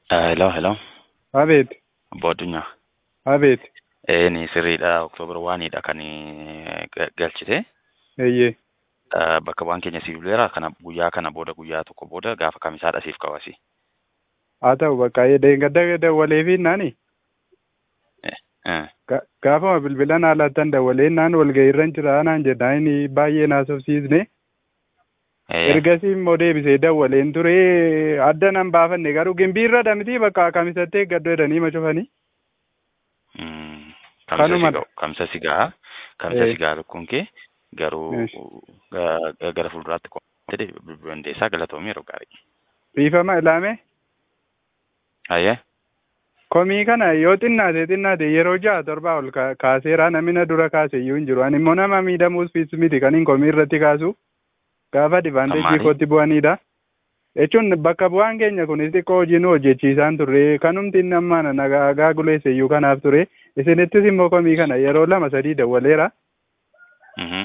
Hello, hello. Abeet, Obbo Addunyaa. abeet, Ee, ni sirriidha. Oktoobar waaniidha kan eh, ga- galchite. eeyyee, Eh, Bakka bu'aan keenya siif buleera. Kana guyyaa kana booda guyyaa tokko booda gaafa kamisaadha siif kawasi. haa ta'u bakka deeggadda dawwaleefi naani Eh, Ga- gaafama bilbilan haalattan dawwaleen naan walga'iirran jira naan jedha inni baay'ee naasofsiisne eh, ergasii immoo deebisee dawwaleen ture adda nan baafanne garuu gimbiirra dhamiti bakka kamisattee gaddo jedhanii ma cufanii mm, Kamsa Kanuma- sigaa, kamsa sigaa, kamsa Eh. sigaa lukkuun kee garuu Yes. ga- ga- gara fuulduraatti qomatee bilbiluu dandeessaa galatoomii yeroo gaarii. riifama ilaame Hayyee. komii kana yoo xinnaate xinnaate yeroo ja'a torbaa ol ka- kaaseera namina dura kaase iyyuu hin jiru ani immoo nama miidhamuus fiis miti kan hin komii irratti kaasu gaafa advaanteejii Ammaali? kootti bu'anidha jechuun bakka bu'aan keenya kunis xiqqoo hojii nu hojjechiisaan turre kanumti inni ammaan nagaa guleesse iyyuu kanaaf ture isinittis immoo komii kana yeroo lama sadii dawwaleera Mhm.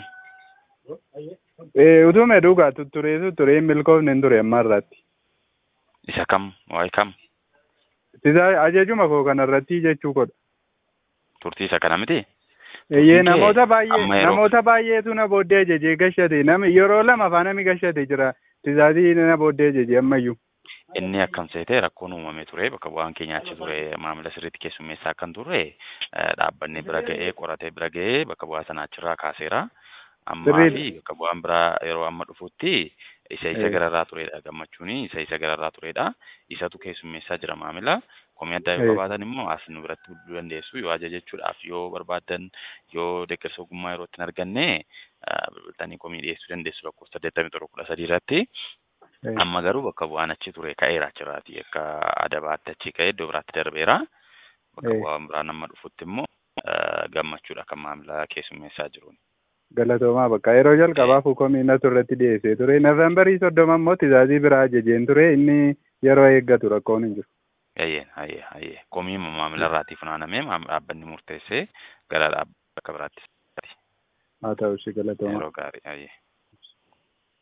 Eh, utume dhugaa tutturee tutturee hin milkoofne hin ture amma irratti Isa kam? Waa'ee kam? sisa ajajuma koo kanarratti jechuu godha Turtii isa kana miti? Eeyyee Turtiin kee namoota baay'ee amma yeroo- namoota baay'eetu na booddee ajajee gashate nami yeroo lama afaan nami gashate jira tisaatii na booddee ajajee ammayyuu Inni akkam seete rakkoon uumamee ture bakka bu'aan keenya achi ture maamila sirriitti keessummeessaa akkan turre eh, dhaabbanni bira ga'ee qoratee bira ga'ee bakka bu'aa sana achirraa kaaseera. Ammaa Sirriidha. fi bakka bu'aan biraa yeroo amma dhufutti isa isa Eh. gararraa turedha gammachuuni isa isa gararraa turedha. Isatu keessummeessaa jira maamila. Komii addaa yoo Eh. qabaatan immoo as nu biratti bilbiluu dandeessu yoo ajajachuudhaaf yoo barbaadan yoo deeggarsa ogummaa yeroo itti hin arganne eh, bilbiltanii komii dhiyeessuu dandeessu lakkoofsa saddeettamii torba kudha sadii irratti. Eh, Amma garuu bakka bu'aan achi ture ka'eera achirraati akka adabaatti achi ka'ee iddoo biraatti darbeera. Bakka Eh. bu'aan biraan amma dhufutti immoo eh, gammachuudha kan maamila keessummeessaa jiruun. galatoomaa bakka yeroo jalqabaaf komii natu irratti dhiyeessee ture noofembarii soddoma immoo tisaasii biraa ajajeen ture inni yeroo eeggatu rakkoon hin jiru Hayyee hayyee hayyee komii maamila irraatii funaanamee maam- dhaabbanni murteessee gara dhaabbata biraatti haa ta'u si galatoomaa yeroo gaarii hayyee.